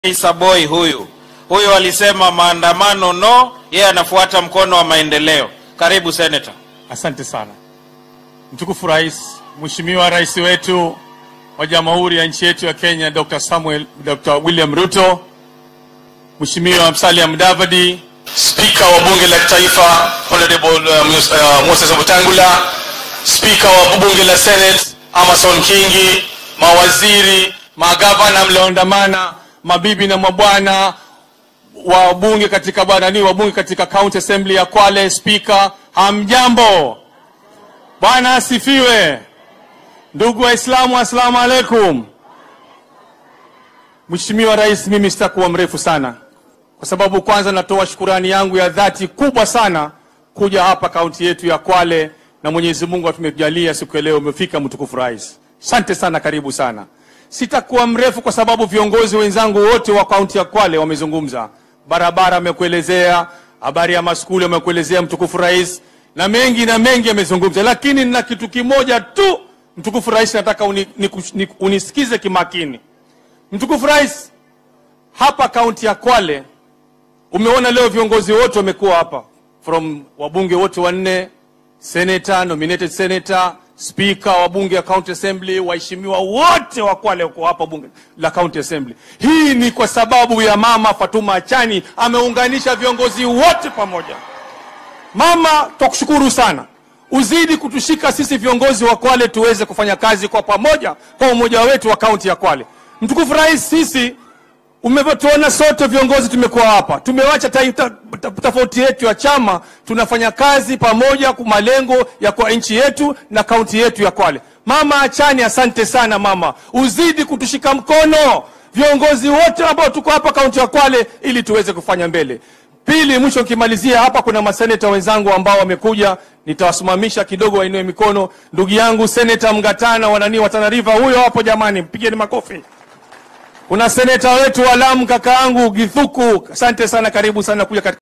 Isa Boy huyu huyu alisema maandamano no, yeye anafuata mkono wa maendeleo. Karibu Senator. Asante sana mtukufu Rais, Mheshimiwa Rais wetu wa Jamhuri ya nchi yetu ya Kenya Dr. Samuel, Dr. William Ruto, Mheshimiwa Musalia Mudavadi, Spika wa bunge la taifa Honorable uh, Mus- uh, Moses Wetangula, Spika wa bunge la Senate Amason Kingi, mawaziri, magavana mlioandamana, mabibi na mabwana, wabunge katika barani, wabunge katika County Assembly ya Kwale, spika, hamjambo? Bwana asifiwe. Ndugu Waislamu, assalamu alaikum. Mheshimiwa Rais, mimi sitakuwa mrefu sana, kwa sababu kwanza natoa shukurani yangu ya dhati kubwa sana kuja hapa kaunti yetu ya Kwale, na Mwenyezi Mungu atumejalia siku ya leo umefika, mtukufu Rais. Asante sana, karibu sana. Sitakuwa mrefu kwa sababu viongozi wenzangu wote wa kaunti ya Kwale wamezungumza. Barabara amekuelezea, habari ya maskuli amekuelezea mtukufu Rais, na mengi na mengi amezungumza, lakini nina kitu kimoja tu mtukufu Rais, nataka uni, niku- ni- unisikize kimakini. Mtukufu Rais, hapa kaunti ya Kwale umeona leo viongozi wote wamekuwa hapa from wabunge wote wanne, senator, nominated senator, speaker wa bunge ya county assembly, waheshimiwa wote wa Kwale wako hapa bunge la county assembly. Hii ni kwa sababu ya mama Fatuma Achani ameunganisha viongozi wote pamoja. Mama, twakushukuru sana, uzidi kutushika sisi viongozi wa Kwale tuweze kufanya kazi kwa pamoja kwa umoja wetu wa kaunti ya Kwale. Mtukufu Rais, sisi umevyotuona sote viongozi tumekuwa hapa, tumewacha ta- ta- ta- tofauti yetu ya chama, tunafanya kazi pamoja kwa malengo ya kwa nchi yetu na kaunti yetu ya Kwale. Mama Achani, asante sana mama, uzidi kutushika mkono viongozi wote ambao tuko hapa kaunti ya Kwale ili tuweze kufanya mbele. Pili, mwisho nikimalizia hapa, kuna maseneta wenzangu ambao wamekuja, nitawasimamisha kidogo, wainue mikono. Ndugu yangu seneta Mgatana wanani wa Tana River, huyo hapo jamani, mpigeni makofi. Kuna seneta wetu wa Lamu kaka yangu Githuku, asante sana, karibu sana kuja katika